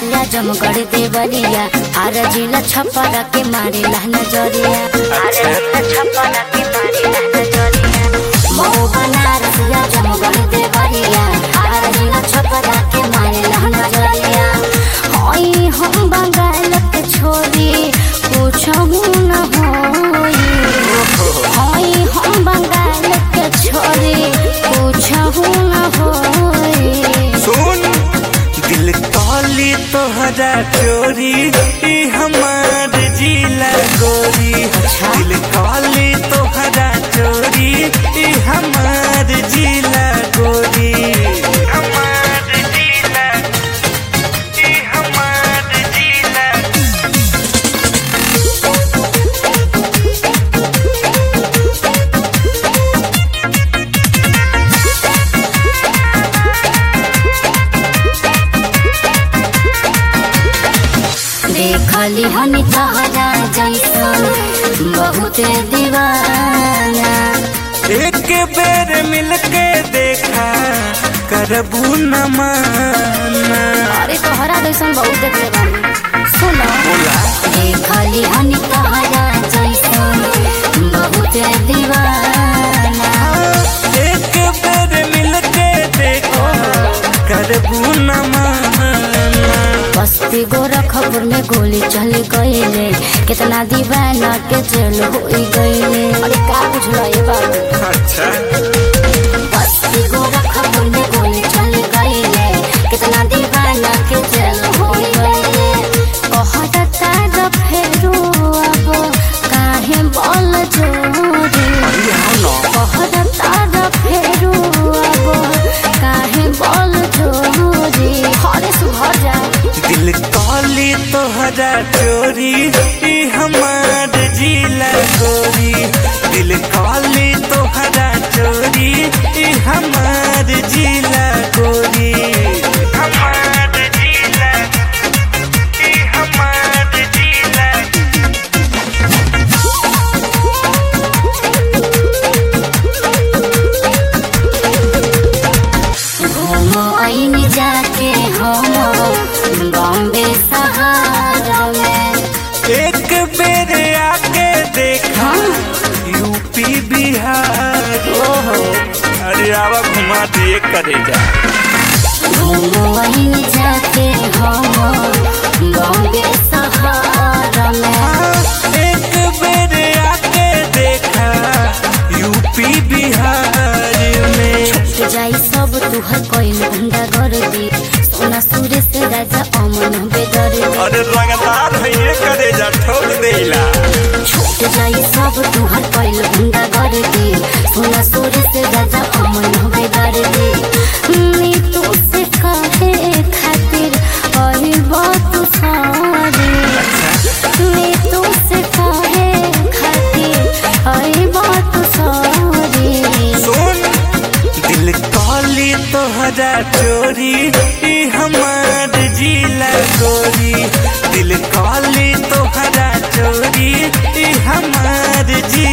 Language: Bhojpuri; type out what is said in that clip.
बनारसिया जमगढ़ देवरिया आर जिला छपरा के मारे नजरिया आर जिला छपरा के मारे नजरिया मऊ बनारसिया जमगढ़ देवरिया आर जिला छपरा के मारे नजरिया होई हम बंगाल के छोरी पूछहु न होई होई हम बंगाल के छोरी पूछहु न होई सुन दिल काली तोहरा चोरी ई हमार जिला गोरी दिल काली तोहरा चोरी ई हमार जिला गोरी हमार जिला ई हमार जिला देखली हनी तहरा जैसन बहुत दीवाना एक बेर मिलके देखा करबू न माना अरे तोहरा जैसन बहुत देखले बानी सुनो बोला देखली हनी तहरा जैसन बहुत दीवाना एक बेर मिलके देखो करबू न माना बस्ती गोरखपुर में गोली चल गईले कितना दीवाना के जेल हो गईले अरे का बुझलो ये बाबू अच्छा बस्ती गोरखपुर में गोली चल गईले कितना दीवाना के जेल हो गईले कहत तार फेरू अब काहे बोल जोरी कहत तार फेरू अब काहे बोल जोरी हरे सुधर जा दिल काली तोहरा चोरी ई हमार जिला गोरी दिल काली तोहरा चोरी ई हमार जिला गोरी हमार जिला ई हमार जिला घूमो आईन जाके हम बॉम्बे सहारा में एक बेर आके देखा यूपी बिहार ओहो अरे आवा घुमा दिए करे जा घूमो आईन जाके हम बॉम्बे सहारा में एक बेर आके देखा यूपी बिहार में छूट जाई सब तुहर कोई गुंडा कर दी सोना सूर्य से राजा अमन बेदर अरे लगातार है ये करे जा ठोक देला छूट जाई सब तुहर कोई गुंडा कर दी सोना सूर्य से राजा अमन बेदर दी नी तू से कहे खातिर ओही बात सारी नी तू से कहे खातिर ओही बात सारी सुन दिल काली तोहरा चोरी ई हमार जिला गोरी दिल काली तोहरा चोरी ई हमार जिला